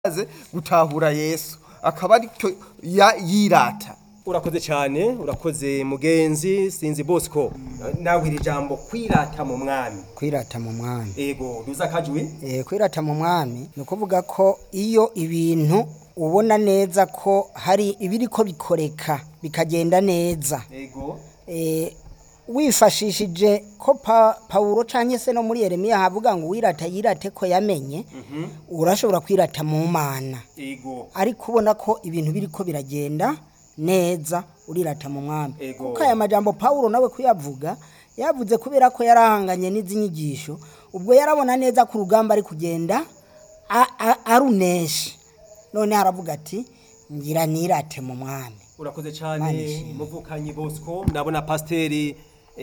aze gutahura yesu akaba aricyo ya- yirata urakoze cyane urakoze mugenzi sinzi bosco nawe iri jambo kwirata mu mwami kwirata mu mwami ego duza kajwi Eh, kwirata mu mwami ni ukuvuga ko iyo ibintu ubona neza ko hari ibiri ko bikoreka bikagenda neza ego Eh, wifashishije ko pa, pawulo cyangwa se no muri yeremiya havuga ngo wirata yirate ko yamenye urashobora kwirata mu mana ego ariko ubona ko ibintu biri ko biragenda neza urirata mu mwami Ego. kuko aya majambo pawulo nawe kuyavuga yavuze kubera ko yarahanganye n'izi nyigisho ubwo yarabona neza ko urugamba ari kugenda a- a- arunesha none haravuga ati ngira nirate mu mwami urakoze Imana cyane ishimwe. muvukanyi bosco ndabona pasiteri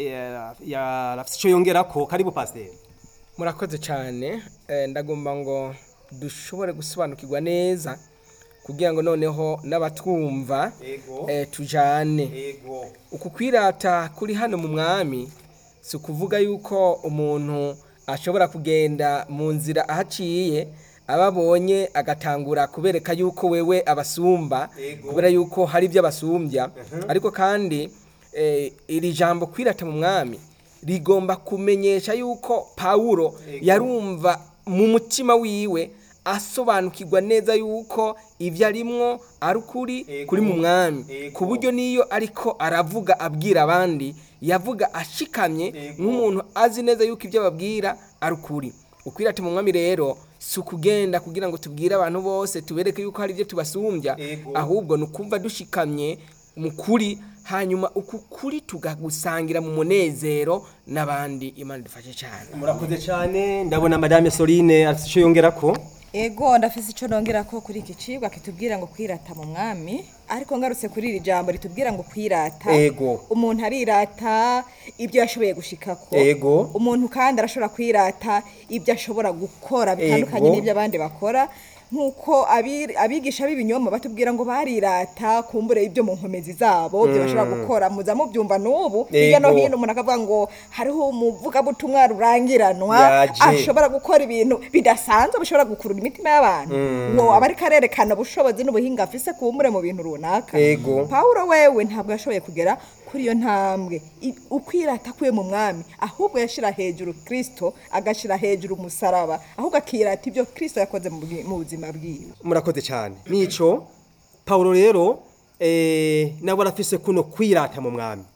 yarafite icyo yongera ko karibu pasiteri murakoze cyane Eh, ndagomba ngo dushobore gusobanukirwa neza kugira ngo noneho n'abatwumva ego eh, tujane ego uku kwirata kuri hano mu mwami si ukuvuga yuko umuntu ashobora kugenda mu nzira ahaciye ababonye agatangura kubereka yuko wewe abasumba Ego. kubera yuko hari ibyo abasumbya ariko kandi eh, iri jambo kwirata mu mwami rigomba kumenyesha yuko pawulo yarumva mu mutima wiwe asobanukirwa neza yuko ibyo arimwo ari ukuri Ego. kuri mu mwami Ego. ku buryo niyo ariko aravuga abwira abandi yavuga ashikamye Ego. nk'umuntu azi neza yuko ibyo ababwira ari ukuri ukwirata mu mwami rero si ukugenda kugira ngo tubwire abantu bose tubereke yuko hari ibyo tubasumbya Ego. ahubwo ni ukumva dushikamye mu kuri hanyuma uku kuri tugagusangira mu munezero n'abandi imana idufashe cyane murakoze cyane ndabona madame soline afite icyo yongera ko ego ndafise icyo nongera ko kuri iki cibwa kitubwira ngo kwirata mu mwami ariko ngarutse kuri iri jambo ritubwira ngo kwirata Ego. umuntu arirata ibyo yashoboye gushikako Ego. umuntu kandi arashobora kwirata ibyo ashobora gukora bitandukanye Ego. n'ibyo abandi bakora nk'uko abi- abigisha b'ibinyoma batubwira ngo barirata kumbure ibyo mu nkomezi zabo ibyo bashobora gukora muza mubyumva n'ubu hirya no Ego. hino umuntu akavuga ngo hariho umuvugabutumwa rurangiranwa Yaje. ashobora gukora ibintu bidasanzwe bishobora gukurura imitima y'abantu ngo aba ariko arerekana ubushobozi n'ubuhinga afise kumbure mu bintu runaka Ego. pawulo wewe ntabwo yashoboye kugera kuri iyo ntambwe I- ukwirata kwe mu mwami ahubwo yashira hejuru kristo agashira hejuru umusaraba ahubwo akirata ibyo kristo yakoze mu bwi- mu buzima bwiwe murakoze cyane nico pawulo rero eh, nawe arafise kuno kwirata mu mwami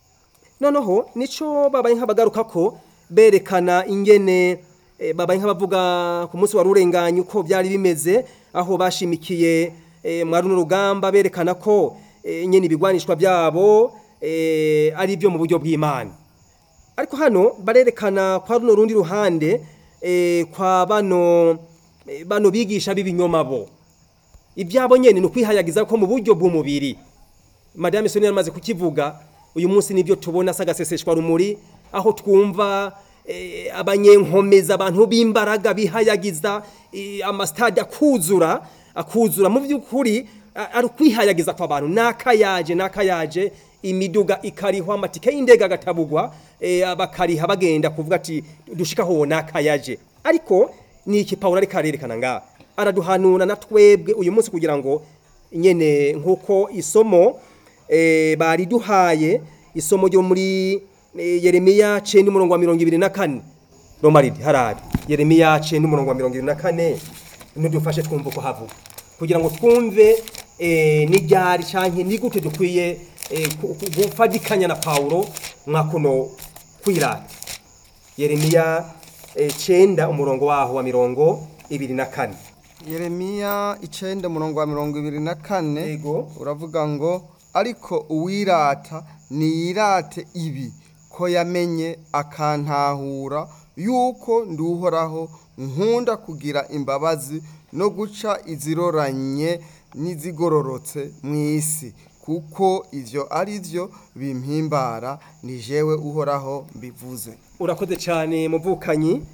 noneho nico babaye nk'abagaruka ko berekana ingene eh, babaye nk'abavuga ku munsi wa rurenganya uko byari bimeze aho bashimikiye eh, mwa runo rugamba berekana ko eh, nyene ibigwanishwa byabo eh, ari byo mu buryo bw'imana ariko hano barerekana kwa runo rundi ruhande eh, kwa bano eh, bano bigisha b'ibinyoma bo ibyabo nyene ni ukwihayagiza ko mu buryo bw'umubiri madame soni yamaze kukivuga uyu munsi nibyo tubona sagaseseshwa rumuri aho twumva eh, abanyenkomeza abantu b'imbaraga bihayagiza eh, amastade akuzura akuzura mu by'ukuri a- ari ukwihayagiza kw'abantu nakayaje nakayaje imiduga ikarihwa amatike y'indege agatabugwa eh, bakariha bagenda kuvuga ati dushika ho nakayaje ariko ni iki pawulo ariko arerekana ngaha araduhanura na twebwe uyu munsi kugira ngo nyene nk'uko isomo eh, bari duhaye isomo ryo muri eh, yeremiya cenda umurongo wa mirongo ibiri na kane romaridi harabi yeremiya cenda umurongo wa mirongo ibiri na kane nidufashe twumva uko havuga kugira ngo twumve eh, n'iryari canke ni gute dukwiye eh, ku- ku- gufadikanya na pawulo mwa kuno kwirata yeremiya eh, cenda umurongo waho wa mirongo ibiri na kane yeremiya icenda umurongo wa mirongo ibiri na kane Yego. uravuga ngo ariko uwirata niyirate ibi ko yamenye akantahura yuko nduhoraho nkunda kugira imbabazi no guca iziroranye n'izigororotse mu isi kuko ivyo ari vyo bimpimbara ni jewe uhoraho mbivuze urakoze cyane muvukanyi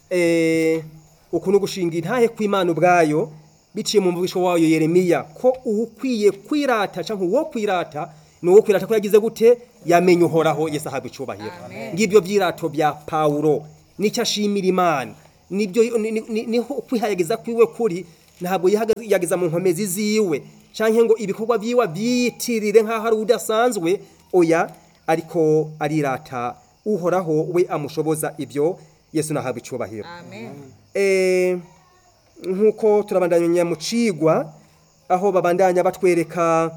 eh ukuntu gushinga intahe kw'Imana ubwayo biciye mu mvugisho wayo Yeremiya ko ukwiye kwirata canke uwo kwirata ni uwo kwirata ko yagize gute yamenye uhoraho Yesu ahabwa icubahiro ngibyo vyirato bya Paulo nicyo ashimira Imana nibyo ni- ni- ni- niho kwihayagiza kwiwe kuri ntabwo yihaga- yageza mu nkomezi ziwe cyangwa ngo ibikorwa byiwe byiyitirire nk'aho ari udasanzwe oya ariko arirata uhoraho we amushoboza ibyo yesu nahabwa icyubahiro amen Eh, nk'uko turabandanya mu cigwa aho babandanya batwereka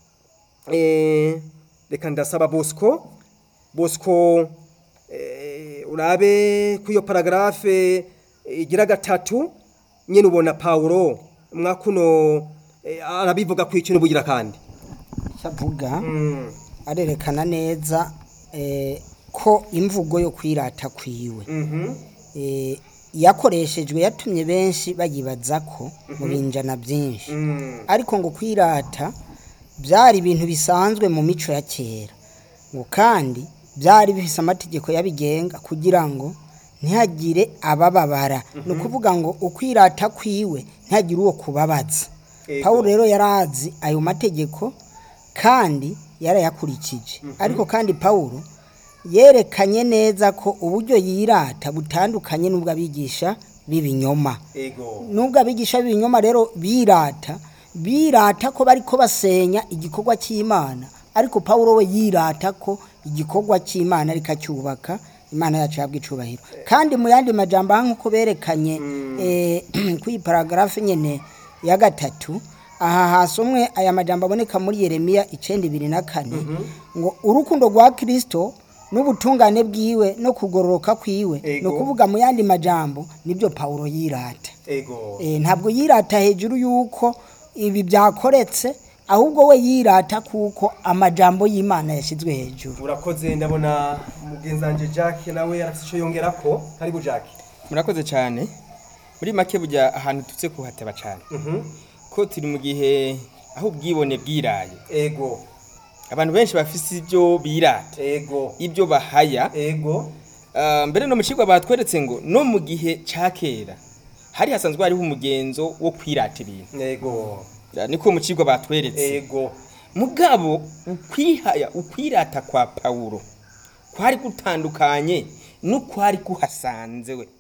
eh, reka ndasaba bosco bosco eh, urabe ku iyo paragarafe igira gatatu nyine ubona pawulo mwakuno eh, arabivuga ku ikintu bugira kandi avuga arerekana neza eh, ko imvugo yo kwirata kwiwe eh, yakoreshejwe yatumye benshi bayibaza ko mu binjana byinshi ariko ngo kwirata byari ibintu bisanzwe mu mico ya kera ngo kandi byari bifise amategeko yabigenga kugira ngo ntihagire abababara ni ukuvuga ngo ukwirata kwiwe ntihagire uwo kubabaza Ego. pawulo rero yari azi ayo mategeko kandi yarayakurikije ariko kandi pawulo yerekanye neza ko uburyo yirata butandukanye n'ubwo abigisha b'ibinyoma ego nubwo abigisha b'ibinyoma rero birata birata ko bariko basenya igikorwa cy'imana ariko pawulo we yirata ko igikorwa cy'imana ariko acyubaka imana yacu yabwa icubahiro kandi mu yandi majambo aha nk'uko berekanye eh, kuri iyi paragarafe nyene ya gatatu aha hasomwe aya majambo aboneka muri yeremiya icenda ibiri na kane ngo urukundo rwa kristo n'ubutungane bwiwe no kugororoka kwiwe ni Ego. ukuvuga mu yandi majambo nibyo pawulo yirata ego Eh, ntabwo yirata hejuru y'uko ibi byakoretse ahubwo we yirata kuko amajambo y'imana yashyizwe hejuru urakoze ndabona mugenzanje Jack nawe yarafite icyo yongera ko karibu Jack murakoze cyane muri make bujya ahantu tutse kuhateba cyane ko turi mu gihe aho ubwibone bwiraye ego abantu benshi bafise ibyo birata ego ibyo bahaya ego Ah, mbere no mu kigo batweretse ngo no mu gihe cya kera hari hasanzwe hariho umugenzo wo kwirata ibintu ego Ah, niko mu kigo batweretse ego mugabo ukwihaya ukwirata kwa pawulo kwari gutandukanye n'ukwari kuhasanze we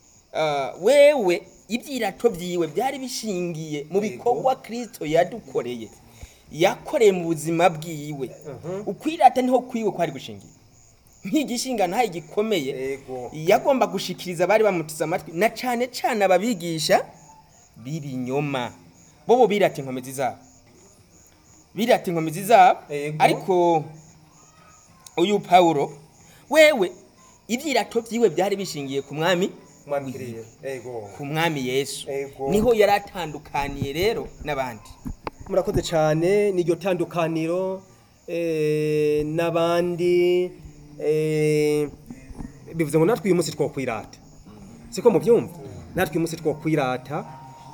Ah, wewe ibyirato byiwe byari bishingiye mu bikorwa kirisito yadukoreye yakoreye mu buzima bwiwe ukwirata niho kwiwe kwari gushingiye nk'igishinga ntayo gikomeye Ego. yagomba gushikiriza abari bamuteze amatwi na cyane cyane ababigisha b'ibinyoma bo bo birata inkomezi zabo birata inkomezi zabo Ego. ariko uyu pawulo wewe ibyirato byiwe byari bishingiye ku mwami mwamkiriye ego ku mwami yesu Ego. niho yari atandukaniye rero n'abandi murakoze cyane n'iryo tandukaniro eh, n'abandi eh, bivuze ngo natwe uyu munsi twokwirata siko mubyumva natwe uyu munsi twokwirata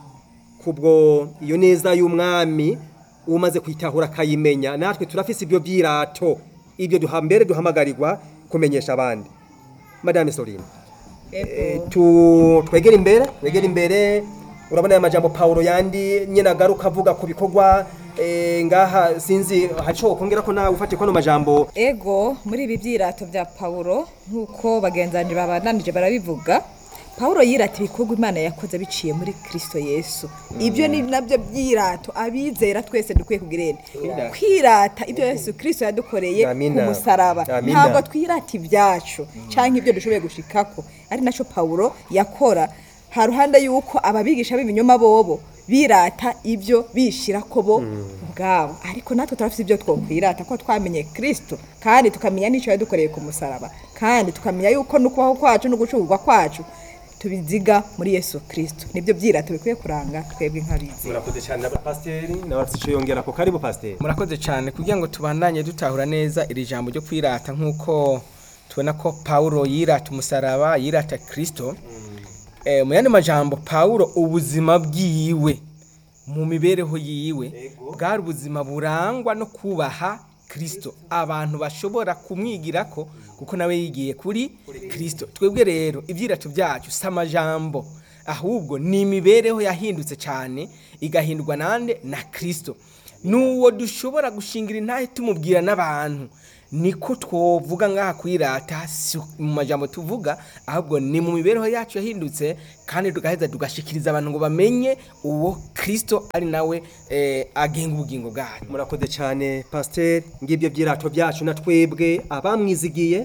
kubwo iyo neza y'umwami umaze kwitahura akayimenya natwe turafise ibyo byirato ibyo duha mbere duhamagarirwa kumenyesha abandi madame Soline Eh, tu twegere imbere twegere imbere urabona aya majambo Paulo yandi nyine agaruka avuga ku bikorwa eh, ngaha sinzi haco kongera ko nawe ufate kono majambo ego muri ibi byirato bya pawulo nk'uko bagenzanire babananije barabivuga pawulo yirata ibikorwa imana yakoze biciye muri kirisito yesu ibyo ni nabyo byirato abizera twese dukwiye kugira ene kwirata ibyo yesu kirisito yadukoreye ku Amina. musaraba Amina. ntabwo twirata ibyacu cyangwa ibyo dushoboye gushikako ari nacyo pawulo yakora ha ruhande y'uko ababigisha b'ibinyoma bobo birata ibyo bishira ko bo ubwabo ariko natwe turafite ibyo twokwirata ko twamenye kirisito kandi tukamenya n'icyo yadukoreye ku musaraba kandi tukamenya yuko n'ukubaho kwacu no gucuruzwa kwacu tubiziga muri yesu kirisito nibyo byirato bikwiye kuranga twebwe nk'abizi murakoze cyane na pasiteri nawe afite icyo yongera ko karibu pasiteri murakoze cyane kugira ngo tubandanye dutahura neza iri jambo ryo kwirata nk'uko tubona ko pawulo yirata umusaraba yirata kirisito Eh, mu yandi majambo pawulo ubuzima bwiwe mu mibereho yiwe bwari ubuzima burangwa no kubaha kirisito abantu bashobora kumwigirako kuko nawe yigiye kuri kirisito twebwe rero ibyirato byacu si amajambo ahubwo ni imibereho yahindutse cyane igahindurwa nande na kirisito n'uwo dushobora gushingira intahe tumubwira n'abantu niko twovuga ngaha kwirata si mu majambo tuvuga ahubwo ni mu mibereho yacu yahindutse kandi tugaheza tugashikiriza abantu ngo bamenye uwo kristo ari nawe eh, agenga ubugingo bwacu murakoze cyane pasiteri ngibyo byirato byacu na twebwe abamwizigiye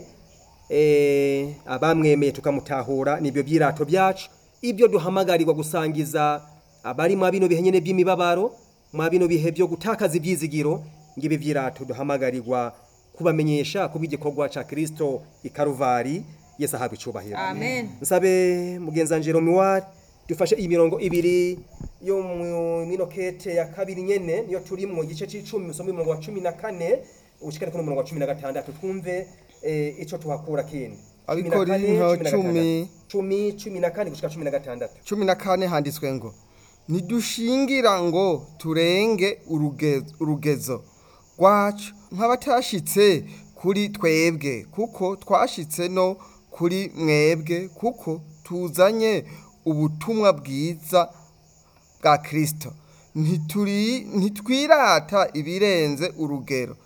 eh, abamwemeye tukamutahura nibyo byirato byacu ibyo duhamagarirwa gusangiza abari mwa bino bihe nyene by'imibabaro mwa bino bihe byo gutakaza ibyizigiro ngibi byirato duhamagarirwa kubamenyesha kuba igikorwa ca kristo ikaruvari yesu ahabwa icubahiro amen nsabe mugenzanje romuwari dufashe imirongo ibiri yo mu minokete ya kabiri nyene niyo turimwo igice c'icumi musome umurongo wa cumi na kane ushikane kuri umurongo wa cumi na gatandatu twumve eh, ico tuhakura kindi Cumi na kane, Abikorinto cumi na cumi. gatandatu. cumi cumi na kane gushika cumi na gatandatu cumi na kane handitswe ngo ntidushingira ngo turenge uruge- urugezo rwacu nk'abatashitse kuri twebwe kuko twashitse no kuri mwebwe kuko tuzanye ubutumwa bwiza bwa kirisito Ntituri- ntitwirata ibirenze urugero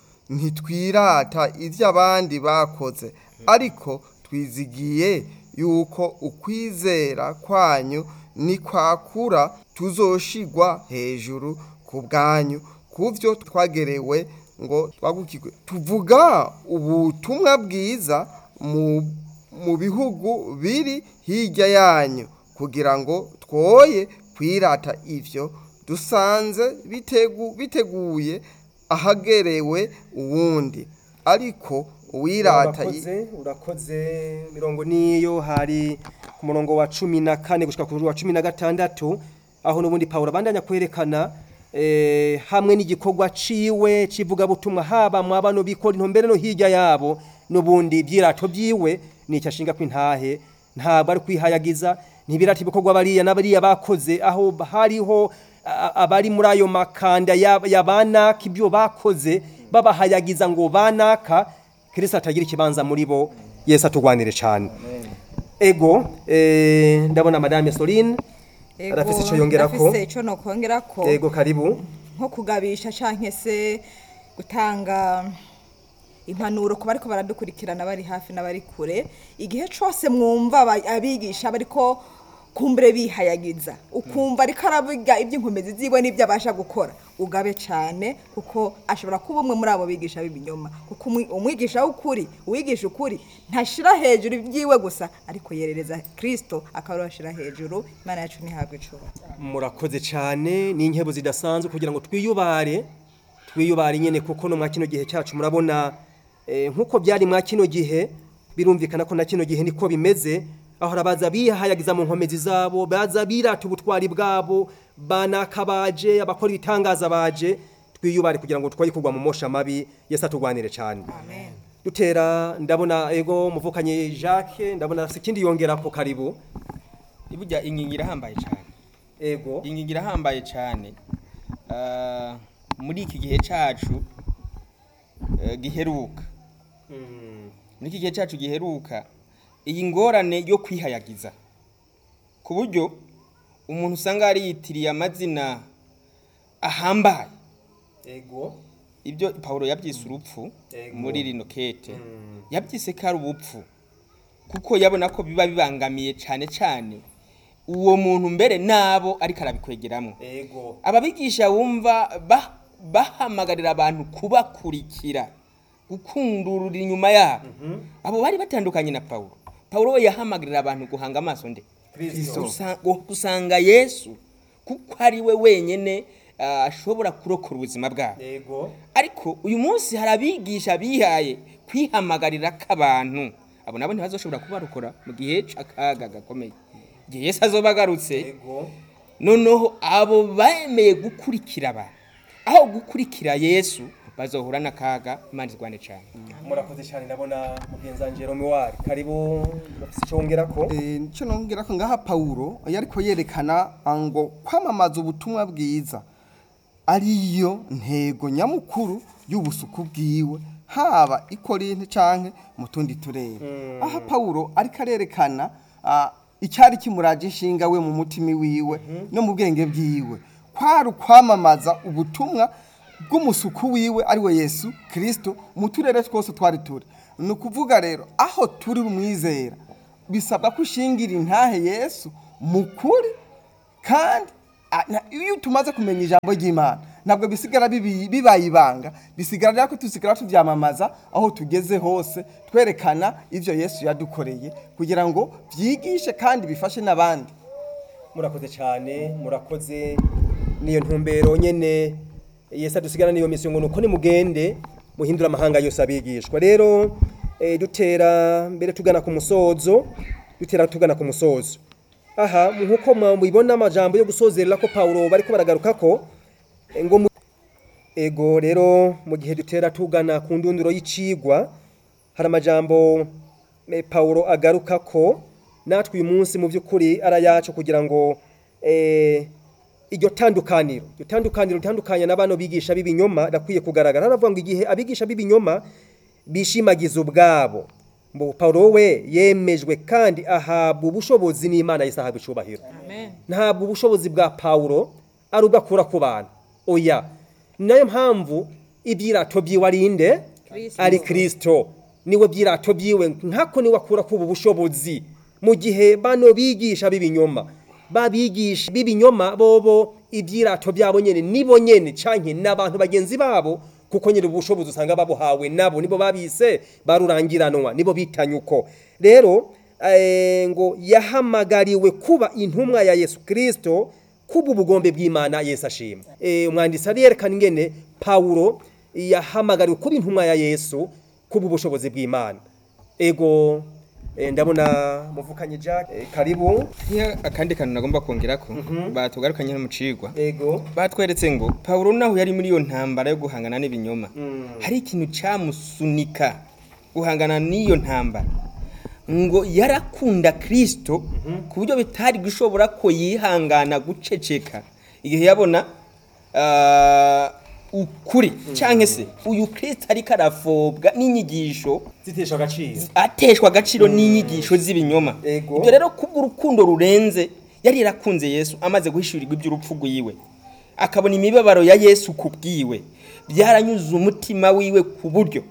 ntitwirata ibyo abandi bakoze ariko twizigiye yuko ukwizera kwanyu nikwakura tuzoshigwa hejuru ku bwanyu ku byo twagerewe ngo twagukirwe tuvuga ubutumwa bwiza mu mu bihugu biri hirya yanyu kugira ngo twoye kwirata ivyo dusanze bitegu, biteguye ahagerewe uwundi ariko uwirata yi- urakoze urakoze mirongo niyo hari ku murongo wa cumi na kane gushika ku wa cumi na gatandatu aho n'ubundi pawulo abandanya kwerekana eh, hamwe n'igikorwa ciwe civugabutumwa haba mu bano bikora intombere no hirya yabo n'ubundi byirato byiwe nicyo ashinga kw'intahe ntabwo ari kwihayagiza ntibirata ibikorwa bariya n'abariya bakoze aho hariho a- abari muri ayo makanda ya ya banaka ibyo bakoze babahayagiza ngo banaka kirisito atagira ikibanza muri bo yesu atugwanire cyane ego eh, ndabona madame soline arafise icyo yongerako ndafise ico nokongerako ego karibu nko kugabisha canke se gutanga impanuro ku bariko baradukurikirana bari hafi n'abari kure igihe cose mwumva aba- abigisha bariko kumbure bihayagiza ukumva ariko aravuga iby'inkomezi ziwe n'ibyo abasha gukora ugabe cyane kuko ashobora kuba umwe muri abo bigisha b'ibinyoma kuko umwi- umwigisha w'ukuri uwigisha ukuri ntashira hejuru ibyiwe gusa ariko yerereza kirisito akaba ashira hejuru imana yacu ntihabwe icuro murakoze cyane ni inkebo zidasanzwe kugira ngo twiyubare twiyubare nyine kuko no mwa kino gihe cyacu murabona eh, nk'uko byari mwa kino gihe birumvikana ko na kino gihe niko bimeze aho abaza bihayagiza mu nkomezi zabo baza birata ubutwari bwabo banakabaje abakora ibitangaza baje twiyubare kugira ngo twoye kugwa mu mosha mabi yesu atugwanire cyane amen dutera ndabona ego muvukanye Jacques ndabona afite ikindi yongera ko karibu burya ingingo irahambaye cyane ego ingingo irahambaye cyane Ah, muri iki gihe cyacu eh, giheruka muri iki gihe cyacu giheruka iyi ngorane yo kwihayagiza ku buryo umuntu usanga yariyitiriye amazina ahambaye ego ibyo Pawulo yabyise urupfu Ego. muri rino kete yabyise ko ari ubupfu kuko yabona ko biba bibangamiye cyane cyane uwo muntu mbere nabo ariko arabikwegeramo ego ababigisha wumva ba- bahamagarira abantu kubakurikira gukundurura inyuma yabo abo bari batandukanye na Pawulo Pawulo we yahamagarira abantu guhanga amaso nde Kristo. Gusa- gu- gusanga Yesu kuko ari we wenyene ah, ashobora kurokora ubuzima bwabo ego ariko uyu munsi hari abigisha bihaye kwihamagarira k'abantu abo nabo ntibazoshobora kubarokora mu gihe c'akaga gakomeye igihe Yesu azoba agarutse ego noneho abo bemeye gukurikira abantu aho gukurikira yesu bazohura n'akaga imana izwane cyane murakoze cyane ndabona mugenzanje romuwari karibu bafise icyo wongerako Eh, nicyo nongera ko ngaha pawulo yariko yerekana ngo kwamamaza ubutumwa bwiza ariyo ntego nyamukuru y'ubusuku bwiwe haba i Korinto canke mu tundi turere aha pawulo ariko arerekana ah, icyari kimuraje inshinga we mu mutima wiwe no mu bwenge bwiwe kwari ukwamamaza ubutumwa bw'umusuku wiwe ari we yesu kirisito mu turere twose twari turi ni ukuvuga rero aho turi umwizera bisabwa ko ushingira intahe yesu mu kuri kandi a- na- iyo tumaze kumenya ijambo ry'imana ntabwo bisigara bibi- bibaye ibanga bisigara rero ko tusigara tubyamamaza aho tugeze hose twerekana ibyo yesu yadukoreye kugira ngo byigishe kandi bifashe n'abandi murakoze cyane murakoze niyo ntumbero nyene yesu adusigana niyo misiyo ngo nuko nimugende muhindura amahanga yose abigishwa rero eh, dutera mbere tugana ku musozo dutera tugana ku musozo aha nkuko mubibona amajambo yo gusozerera ko Paulo bariko baragaruka ko eh, ngo mu- ego rero mu gihe dutera tugana ku ndunduro y'icigwa hari amajambo eh, Paulo agaruka ko natwe uyu munsi mu by'ukuri ara yacu kugira ngo eh, iryo tandukaniro iryo tandukaniro ritandukanye na bano bigisha b'ibinyoma rakwiye kugaragara haravuga ngo igihe abigisha b'ibinyoma bishimagiza ubwabo ngo Paulo we yemejwe kandi ahabwa ubushobozi n'Imana yisahabwa icubahiro amen ntabwo ubushobozi bwa Paulo ari ubwo akura ku bantu oya ni nayo mpamvu ibyirato byiwe ari inde Kristo. ari kirisito niwe byirato byiwe nkako niwe akura kuba ubushobozi mu gihe bano bigisha b'ibinyoma babigisha b'ibinyoma bobo ibyirato byabo nyene nibo nyene canke n'abantu bagenzi babo kuko nyine ubushobozi usanga babuhawe nabo nibo babise barurangiranwa nibo bitanye uko rero eh, ngo yahamagariwe kuba intumwa ya Yesu Kristo kuba ubugombe bw'Imana Yesu ashima eh, umwanditsi arerekana ingene Paulo yahamagariwe kuba intumwa ya Yesu kuba ubushobozi bw'Imana ego eh, ndabona muvukanye Jack eh, karibu Iyo akandi kantu nagomba kongera ko batugarukanye no mu cigwa ego batweretse ngo Paulo naho yari muri iyo ntambara yo guhangana n'ibinyoma hari ikintu cyamusunika guhangana n'iyo ntambara ngo yarakunda Kristo ku buryo bitari gushobora ko yihangana guceceka igihe yabona ah, ukuri cyangwa se uyu Kristo ariko arafobwa n'inyigisho zitesha agaciro ateshwa agaciro n'inyigisho z'ibinyoma Ego. ibyo rero kubw'urukundo rurenze yari yarakunze yesu amaze guhishurirwa iby'urupfu rwiwe akabona imibabaro ya yesu ku bwiwe byaranyuze umutima wiwe ku buryo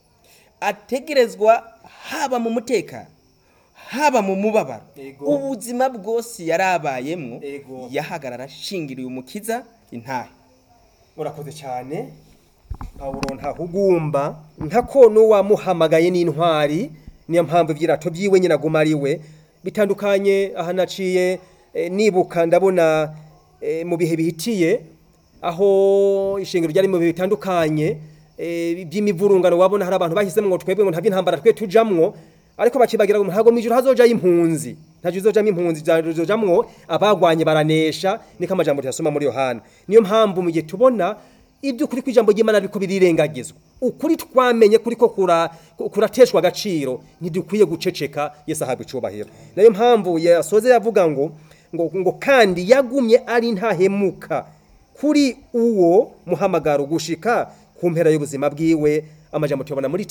ategerezwa haba mu mutekano haba mu mubabaro Ego. ubuzima bwose yari abayemo Ego. yahagarara ashingiriye umukiza intahe urakoze cyane pawulo ntahugumba ntako n'uwamuhamagaye n'intwari niyo mpamvu ibyirato byiwe nyine aguma ari we bitandukanye aha naciye eh, nibuka ndabona eh, mu bihe bihitiye aho ishingiro ryari mu bihe bitandukanye eh, by'imivurungano wabona hari abantu bahisemo ngo twebwe ngo ntabwo intambara twe tujamwo ariko bakibagira ngo ntabwo mu ijuru hazojayo impunzi ntabwo izojamo impunzi zizojamwo abagwanye baranesha niko amajambo tuyasoma muri yohana niyo mpamvu mu gihe tubona iby'ukuri kw'ijambo ry'imana ariko birirengagizwa ukuri twamenye kuri ko kura- kurateshwa agaciro ntidukwiye guceceka yesu ahabwa icubahiro niyo mpamvu yasoze yavuga ngo ngo ngo kandi yagumye ari ntahemuka kuri uwo muhamagaro gushika ku mpera y'ubuzima bwiwe amajambo tuyabona muri